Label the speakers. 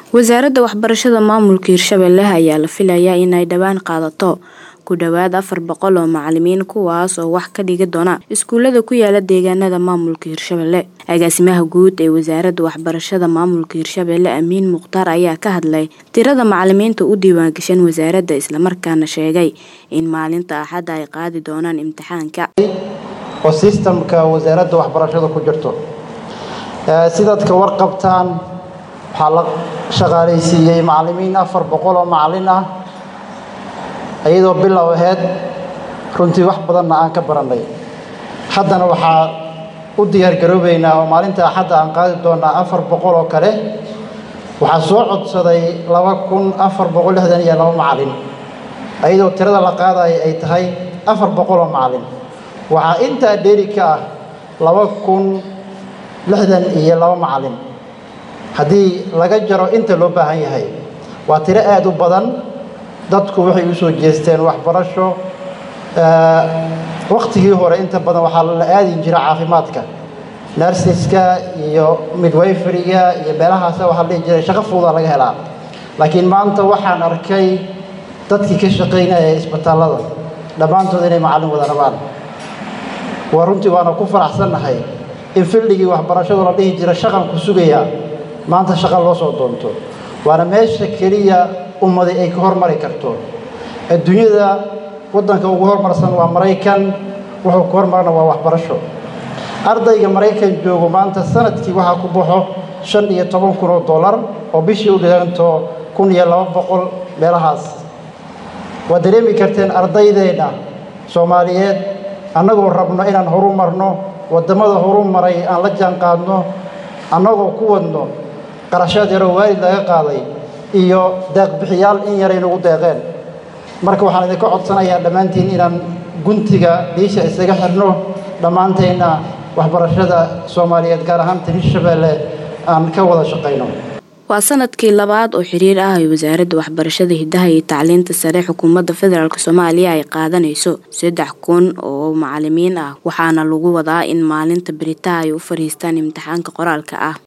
Speaker 1: wasaaradda waxbarashada maamulka hirshabelle ayaa la filayaa inay dhowaan qaadato ku dhowaad afar boqol oo macalimiin kuwaas oo wax ka dhigi doona iskuulada ku yaala deegaanada maamulka hirshabelle agaasimaha guud ee wasaaradda waxbarashada maamulka hirshabelle amiin mukhtaar ayaa ka hadlay tirada macalimiinta u diiwaangashan wasaaradda islamarkaana sheegay in maalinta axadda ay qaadi doonaan imtixaanka
Speaker 2: oo sistamka wasaaradda waxbarashada ku jirto sidaad ka warqabtaan waxaa la shaqaalaysiiyey macalimiin afar boqol oo macalin ah iyadoo bilow aheyd runtii wax badanna aan ka barannay haddana waxaa u diyaargaroobaynaa oo maalinta axadda aan qaadi doonaa afar boqol oo kale waxaa soo codsaday laba kun afar boqol lixdan iyo laba macalin iyadoo tirada la qaadaya ay tahay afar boqol oo macalin waxaa intaa dheeri ka ah laba kun lixdan iyo laba macalin haddii laga jaro inta loo baahan yahay waa tiro aada u badan dadku waxay u soo jeesteen waxbarasho wakhtigii hore inta badan waxaa la aadin jira caafimaadka narsiska iyo midwayferiga iyo meelahaasa waxaa la dhihi jiray shaqo fuuda laga helaa laakiin maanta waxaan arkay dadkii ka shaqaynaya isbitaallada dhammaantood inay macallin wada rabaan waa runtii waana ku faraxsannahay in filligii waxbarashadu la dhihi jira shaqan ku sugayaa maanta shaqa loo soo doonto waana meesha keliya ummadi ay ka hormari karto adduunyada waddanka ugu hormarsan waa maraykan wuxuu ku hormarana waa waxbarasho ardayga maraykan joogo maanta sanadkii waxaa ku baxo shan iyo toban kun oo dollar oo bishii u dhiganto kun iyo laba boqol meelahaas waad dareemi karteen ardaydeenna soomaaliyeed annagoo rabno inaan horu marno waddamada horu maray aan la jaan qaadno annagoo ku wadno qarashaad yaroo waalid laga qaaday iyo deeqbixiyaal in yaray nagu deeqeen marka waxaan idinka codsanayaa dhammaantiin inaan guntiga dhiisha isaga xirno dhammaanteenna waxbarashada soomaaliyeed gaar ahaanta hirshabeelle aan ka wada shaqayno
Speaker 1: waa sanadkii labaad oo xiriir ah ay wasaaradda waxbarashada hidaha iyo tacliinta sare xukuumadda federaalk soomaaliya ay qaadanayso saddex kun oo macalimiin ah waxaana lagu wadaa in maalinta beritaha ay u fadhiistaan imtixaanka qoraalka ah